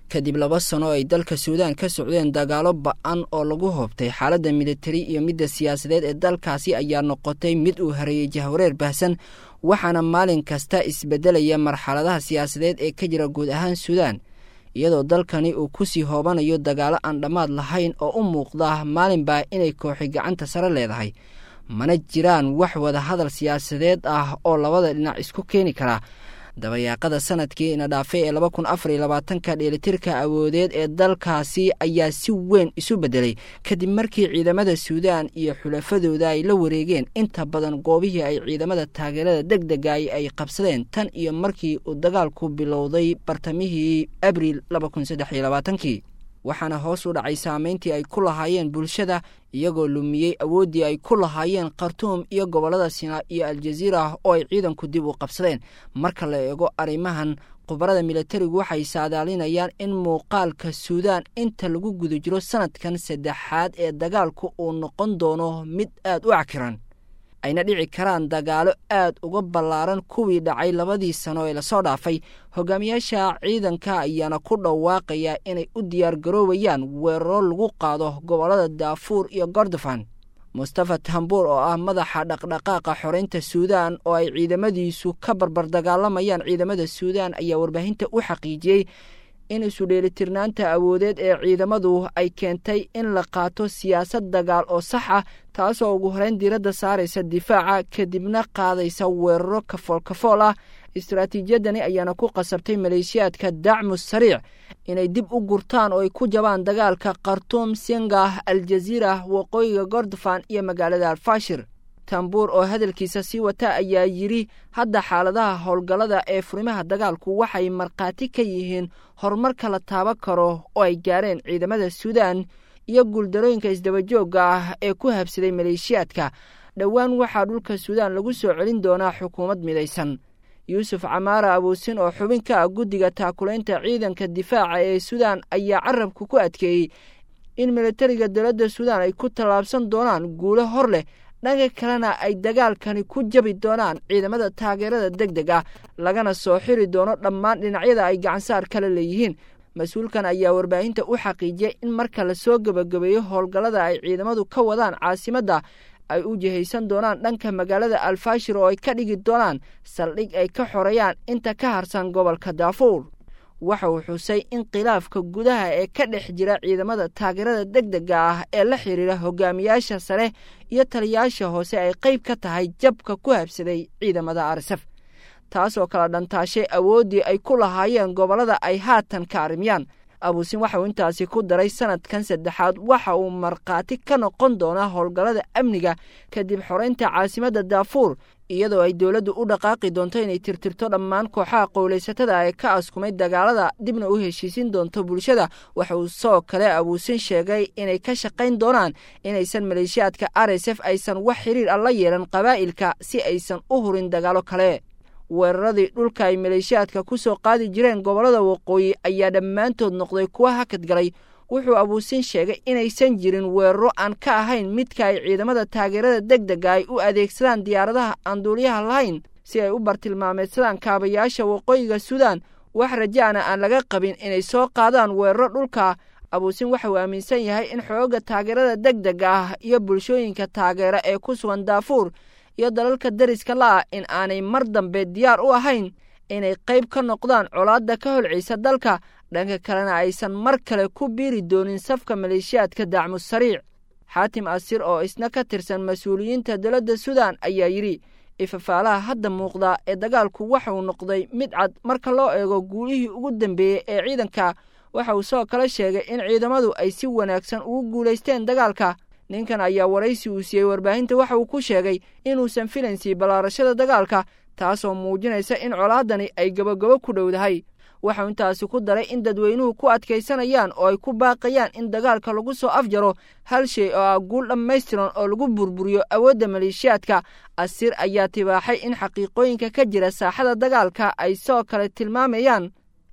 kadib laba sano ay dalka suudaan ka socdeen dagaalo ba-an oo lagu hoobtay xaaladda militari iyo midda siyaasadeed ee dalkaasi ayaa noqotay mid uu hareeyey jahwareer baahsan waxaana maalin kasta isbedelaya marxaladaha siyaasadeed ee ka jira guud ahaan suudaan iyadoo dalkani uu kusii hoobanayo dagaalo aan dhammaad lahayn oo u muuqda maalinbaa inay kooxi gacanta sare leedahay mana jiraan wax wada hadal siyaasadeed ah oo labada dhinac isku keeni kara dabayaaqada sanadkii ina dhaafay ee laba kun afar iyo labaatanka dheelitirka awoodeed ee dalkaasi ayaa si weyn isu beddelay kadib markii ciidamada suudaan iyo xulafadooda ay la wareegeen inta badan goobihii ay ciidamada taageerada deg dega ay qabsadeen tan iyo markii uu dagaalku bilowday bartamihii abriil laba kun saddex iyo labaatankii waxaana hoos u dhacay saameyntii ay ku lahaayeen bulshada iyagoo lumiyey awooddii ay ku lahaayeen khartuum iyo gobollada sinaa iyo aljaziira oo ay ciidanku dib u qabsadeen marka la eego arrimahan khubarada militarigu waxay saadaalinayaan in muuqaalka suudaan inta lagu guda jiro sanadkan saddexaad ee dagaalku uu noqon doono mid aad u cakiran ayna dhici karaan dagaalo aad uga ballaaran kuwii dhacay labadii sano ee lasoo dhaafay hogaamiyaasha ciidanka ayaana ku dhawaaqaya inay u diyaargaroobayaan weeraro lagu qaado gobollada daafuur iyo gordofan mustafa tambuur oo ah madaxa dhaqdhaqaaqa xoreynta suudaan oo ay ciidamadiisu ka barbar dagaalamayaan ciidamada suudaan ayaa warbaahinta u xaqiijiyey in isudheelitirnaanta awoodeed ee ciidamadu ay keentay in la qaato siyaasad dagaal oo sax ah taasoo ugu horeyn diiradda saaraysa difaaca kadibna qaadaysa weeraro kafool kafool ah istaraatiijiyadani ayaana ku qasabtay maleeshiyaadka dacmu sariic inay dib u gurtaan oo ay ku jabaan dagaalka khartuum sengah aljaziira waqooyiga gordofan iyo magaalada alfashir tambuur oo hadalkiisa sii wata ayaa yidhi hadda xaaladaha howlgallada ee furimaha dagaalku waxay markhaati ka yihiin horumarka la taaban karo oo ay gaareen ciidamada suudaan iyo guuldarooyinka isdabajoogga ah ee ku habsaday maleeshiyaadka dhowaan waxaa dhulka suudaan lagu soo celin doonaa xukuumad midaysan yuusuf camaara abuusin oo xubin ka ah guddiga taakulaynta ciidanka difaaca ee suudaan ayaa carabka ku adkeeyey in militariga dowladda suudaan ay ku tallaabsan doonaan guulo hor leh dhanka kalena ay dagaalkani ku jabi doonaan ciidamada taageerada deg deg ah lagana soo xiri doono dhammaan dhinacyada ay gacansaar kala leeyihiin mas-uulkan ayaa warbaahinta u xaqiijiyey in marka lasoo gebagabeeyo howlgallada ay ciidamadu ka wadaan caasimadda ay u jihaysan doonaan dhanka magaalada alfashir oo ay ka dhigi doonaan saldhig ay ka xoreeyaan inta ka harsan gobolka daafuur waxa uu xusay in khilaafka gudaha ee ka dhex jira ciidamada taageerada deg dega ah ee la xidhiira hogaamiyaasha sare iyo taliyayaasha hoose ay qayb ka tahay jabka ku habsaday ciidamada arsaf taasoo kala dhantaashay awooddii ay ku lahaayeen gobollada ay haatan ka arrimiyaan abuusin waxa uu intaasi ku daray sanadkan saddexaad waxa uu markhaati ka noqon doonaa howlgallada amniga kadib xoreynta caasimadda daafuur iyadoo ay dowladdu u dhaqaaqi doonto inay tirtirto dhammaan kooxaha qowlaysatada ee ka askumay dagaalada dibna u heshiisin doonto bulshada waxa uu soo kale abuusin sheegay inay ka shaqayn doonaan inaysan maleeshiyaadka r s f aysan wax xiriir ah la yeelan qabaa'ilka si aysan u hurin dagaalo kale weeraradii dhulka ay maleeshiyaadka ku soo qaadi jireen gobollada waqooyi ayaa dhammaantood noqday kuwa hakad galay wuxuu abuusin sheegay inaysan jirin weeraro aan ka ahayn midka ay ciidamada taageerada deg dega ay u adeegsadaan diyaaradaha aan duuliyaha lahayn si ay u bartilmaameedsadaan kaabayaasha waqooyiga suudaan wax rajaana aan laga qabin inay soo qaadaan weeraro dhulka abuusin waxa uu aaminsan yahay in xoogga taageerada deg dega ah iyo bulshooyinka taageera ee ku sugan daafuur iyo dalalka dariska la-ah in aanay mar dambe diyaar u ahayn inay qayb ka noqdaan colaadda ka holcaysa dalka dhanka kalena aysan mar kale ku biiri doonin safka maleeshiyaadka dacmu sariic xaatim asir oo isna ka tirsan mas-uuliyiinta dowladda suudaan ayaa yidhi ifafaalaha hadda muuqda ee dagaalku waxa uu noqday mid cad marka loo eego guulihii ugu dambeeyey ee ciidanka waxa uu soo kale sheegay in ciidamadu ay si wanaagsan ugu guulaysteen dagaalka ninkan ayaa waraysi uu siiyey warbaahinta waxa uu ku sheegay inuusan filaynsi ballaarashada dagaalka taasoo muujinaysa in colaadani ay gabogabo ku dhowdahay waxau intaasi ku daray in dadweynuhu ku adkaysanayaan oo ay ku baaqayaan in dagaalka lagu soo afjaro hal shay oo ah guul dhammaystiran oo lagu burburiyo awoodda maleeshiyaadka asir ayaa tibaaxay in xaqiiqooyinka ka jira saaxada dagaalka ay soo kale tilmaamayaan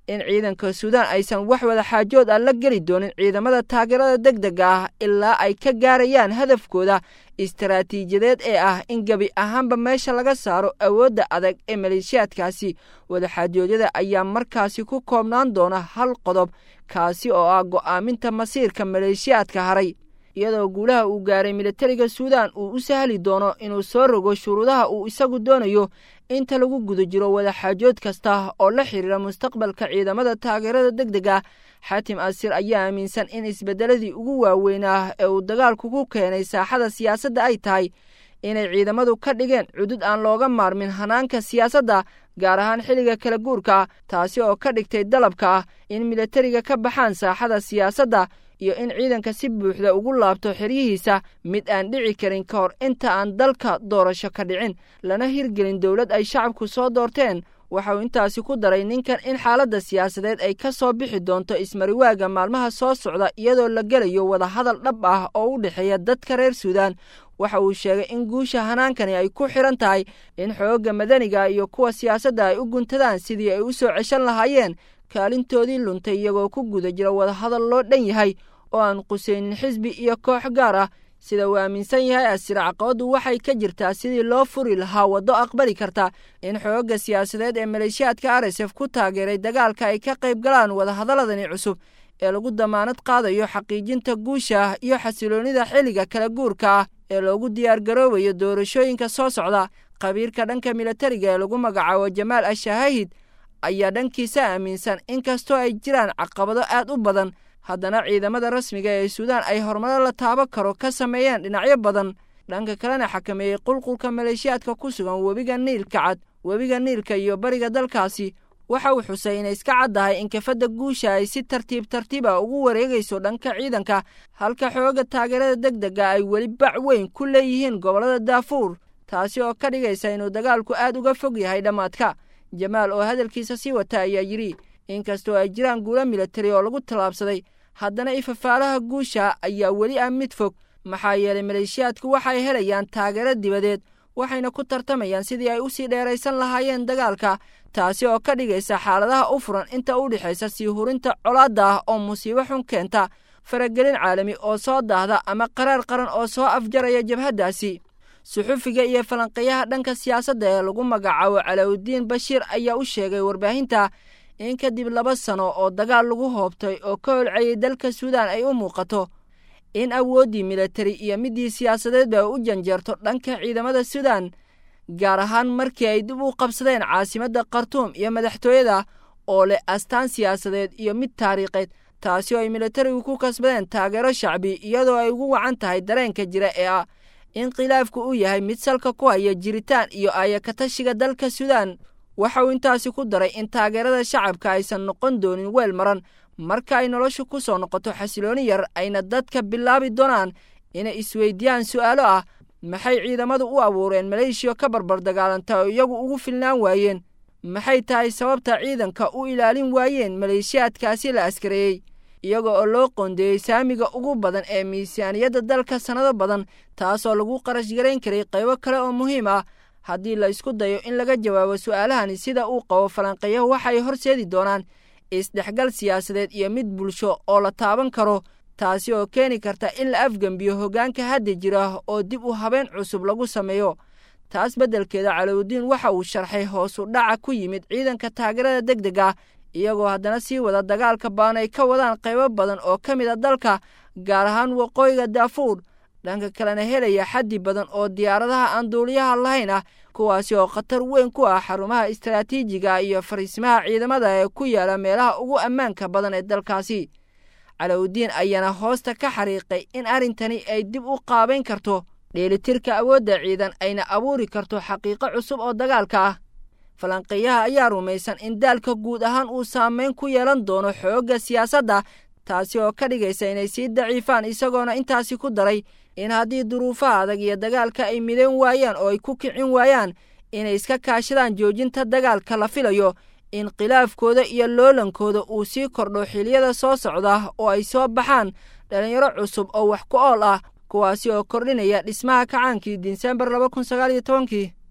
in ciidanka suudaan aysan wax wada xaajood ah la geli doonin ciidamada taageerada deg dega ah ilaa ay ka gaarayaan hadafkooda istaraatiijiyadeed ee ah in gebi ahaanba meesha laga saaro awoodda adag ee maleeshiyaadkaasi wadaxaajoodyada ayaa markaasi ku koobnaan doona hal qodob kaasi oo ah go'aaminta masiirka maleeshiyaadka haray iyadoo guulaha uu gaaray militariga suudaan uu u sahli doono inuu soo rogo shuruudaha uu isagu doonayo inta lagu guda jiro wadaxaajood kasta oo la xidhiira mustaqbalka ciidamada taageerada deg deg ah xaatim asir ayaa aaminsan in isbeddeladii ugu waaweynaa ee uu dagaalku ku keenay saaxada siyaasadda ay tahay inay ciidamadu ka dhigeen cudud aan looga maarmin hanaanka siyaasadda gaar ahaan xilliga kala guurka taasi oo ka dhigtay dalabka ah in militariga ka baxaan saaxada siyaasadda iyo in ciidanka si buuxda ugu laabto xeryihiisa mid aan dhici karin ka hor inta aan dalka doorasho ka dhicin lana hirgelin dowlad ay shacabku soo doorteen waxa uu intaasi ku daray ninkan in xaaladda siyaasadeed ay ka soo bixi doonto ismariwaaga maalmaha soo socda iyadoo la gelayo wadahadal dhab ah oo u dhexeeya dadka reer suudaan waxa uu sheegay in guusha hanaankani ay ku xidhan tahay in xoogga madaniga iyo kuwa siyaasadda ay u guntadaan sidii ay u soo ceshan lahaayeen kaalintoodii luntay iyagoo ku guda jira wadahadal loo dhan yahay oo aan qusaynin xisbi iyo koox gaar ah sida uu aaminsan yahay asir caqabaddu waxay ka jirtaa sidii loo furi lahaa waddo aqbali karta in xoogga siyaasadeed ee maleeshiyaadka arsef ku taageeray dagaalka ay ka qayb galaan wadahadaladani cusub ee lagu damaanad qaadayo xaqiijinta guusha iyo xasiloonnida xilliga kala guurka ah ee loogu diyaargaroobayo doorashooyinka soo socda khabiirka dhanka militariga ee lagu magacaabo jamaal ashahahid ayaa dhankiisa aaminsan in kastoo ay jiraan caqabado aad u badan haddana ciidamada rasmiga ee suudaan ay horumaro la taabo karo ka sameeyeen dhinacyo badan dhanka kalena xakameeyey qulqulka maleeshiyaadka ku sugan webiga niilka cad webiga niilka iyo bariga dalkaasi waxa uu xusay inay iska caddahay in kafadda guusha ay si tartiib tartiib ah ugu wareegayso dhanka ciidanka halka xooga taageerada deg dega ay weli bac weyn ku leeyihiin gobollada daafuur taasi oo ka dhigaysa inuu dagaalku aad uga fog yahay dhammaadka jamaal oo hadalkiisa sii wata ayaa yidhi inkastoo ay jiraan guulo militari oo lagu tallaabsaday haddana ifafaalaha guusha ayaa weli ah mid fog maxaa yeelay maleeshiyaadku waxay helayaan taageero dibadeed waxayna ku tartamayaan sidii ay usii dheeraysan lahaayeen dagaalka taasi oo ka dhigaysa xaaladaha u furan inta u dhexaysa sii hurinta colaadda ah oo musiibo xun keenta faragelin caalami oo soo daahda ama qaraar qaran oo soo afjaraya jabhaddaasi suxufiga iyo falanqeeyaha dhanka siyaasadda ee lagu magacaabo calawudiin bashiir ayaa u sheegay warbaahinta in kadib laba sano oo dagaal lagu hoobtay oo ka holcayay dalka suudaan ay u muuqato in awooddii militari iyo middii siyaasadeedba ay u janjeerto dhanka ciidamada suudaan gaar ahaan markii ay dib u qabsadeen caasimadda khartuum iyo madaxtooyada oo leh astaan siyaasadeed iyo mid taariikheed taasi oo ay militarigu ku kasbadeen taageero shacbi iyadoo ay ugu wacan tahay dareenka jira ee ah in khilaafku uu yahay mid salka ku haya jiritaan iyo ayakatashiga dalka suudaan waxa uu intaasi ku daray in taageerada shacabka aysan noqon doonin weel maran marka ay noloshu ku soo noqoto xasilooni yar ayna dadka bilaabi doonaan inay isweydiiyaan su'aalo ah maxay ciidamadu u abuureen maleeshiya ka barbar dagaalanta oo iyagu ugu filnaan waayeen maxay tahay sababta ciidanka u ilaalin waayeen maleeshiyaadkaasi la askareeyey iyaga oo loo qoondeeyey saamiga ugu badan ee miisaaniyadda dalka sannado badan taasoo lagu qarash garayn karay qaybo kale oo muhiim ah haddii la isku dayo in laga jawaabo su'aalahani sida uu qabo falanqeeyahu waxay horseedi doonaan isdhexgal siyaasadeed iyo mid bulsho oo la taaban karo taasi oo keeni karta in la afgembiyo hoggaanka hadda jira oo dib u habeen cusub lagu sameeyo taas beddelkeeda calawudiin waxa uu sharxay hoosu dhaca ku yimid ciidanka taageerada deg deg ah iyagoo haddana sii wada dagaalka baan ay ka wadaan qaybo badan oo ka mid a dalka gaar ahaan waqooyiga daafuur dhanka kalena helaya xaddi badan oo diyaaradaha aan duuliyaha lahayn ah kuwaasi oo khatar weyn ku ah xarumaha istaraatiijiga iyo fariismaha ciidamada ee ku yaala meelaha ugu ammaanka badan ee dalkaasi calawudiin ayaana hoosta ka xariiqay in arrintani ay dib u qaabayn karto dheelitirka awoodda ciidan ayna abuuri karto xaqiiqo cusub oo dagaalka ah falanqeeyaha ayaa rumaysan in daalka guud ahaan uu saameyn ku yeelan doono xoogga siyaasadda taasi oo ka dhigaysa inay sii daciifaan isagoona intaasi ku daray in haddii duruufaha adag iyo dagaalka ay midayn waayaan oo ay ku kicin waayaan inay iska kaashadaan joojinta dagaalka la filayo in khilaafkooda iyo loolankooda uu sii kordho xiliyada soo socda oo ay soo baxaan dhalinyaro cusub oo wax ku ool ah kuwaasi oo kordhinaya dhismaha kacaankii disembar laba kun sagaal iyo tobankii